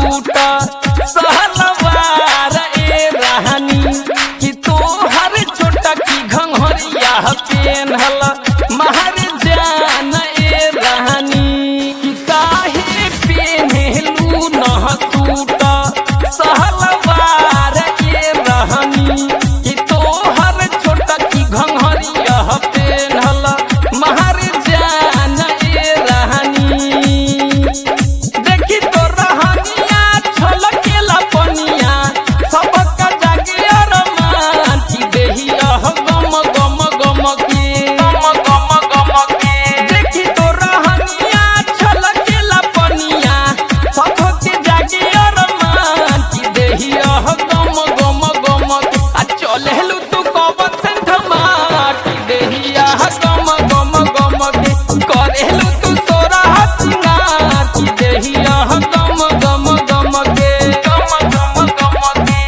सूटा सहलवार ए रहनी कि तोहर छोटा की घंघरिया पेनहल महर जान ए रहनी कि काहे पेनहलू न सूटा सहलवार ए रहनी कि तोहर छोटा की घंघरिया पेनहल महर जान ए रहनी देखी तो रहनिया छलकेला पनिया सबका जागे अरमान की देहिया गम गम गम के गम गम गम के देखी तो रहनिया छलकेला पनिया सबके जागे अरमान की देहिया गम गम गम के आ चलेलू तू कबन से धमाटी देहिया गम गम गम के करेलू तू सोरा हसिंगार की देहिया गम गम गम के गम गम गम के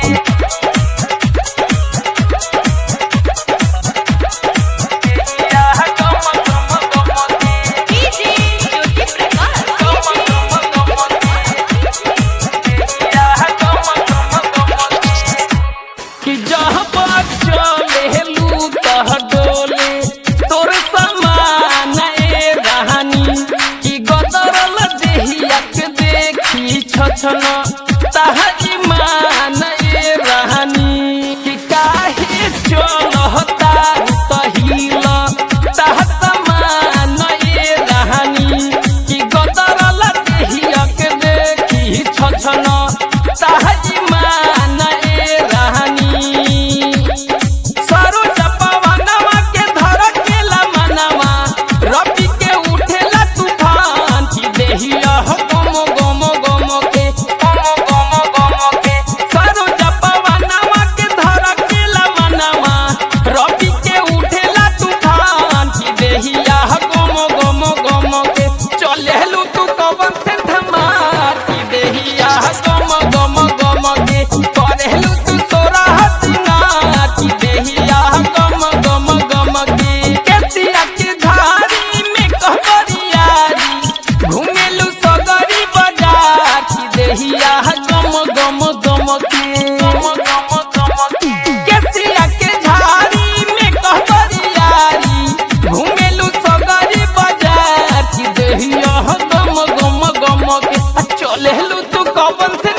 देहिया गम गम गम के डीजे ज्योति प्रकाश गम गम गम के देहिया गम गम गम के कि जहाँ पर चलेलू तह डोले तोर समान ए रहनी कि गदरल देहिया के देखी छछन तह ईमान ए रहनी कि काहे चलहता तहिल तह समान ए रहनी कि गदरल देहिया के देखी छछन तह ईमान ए रहनी सरो चपवनवा के धर केला मनवा रबी के उठेला तूफान की देहिया हो गम गम गम के गम गम गम के सरो चपवनवा के धर केला मनवा रबी के उठेला तूफान की देहिया हो गम गम गम के चलेलू तू कवन से धमार की देहिया हो गम गम गम के करेलू तू सोरा हसिंगार की देहिया गम गम गम के केसिया के धारी में कहबरियारी घुमेलू सगरी बाजार की देहिया गम गम गम के गम गम गम के केसिया के झाड़ी में कहबरियारी घुमेलू सगरी बाजार की देहिया गम गम गम के आ चलेलू तू कवन से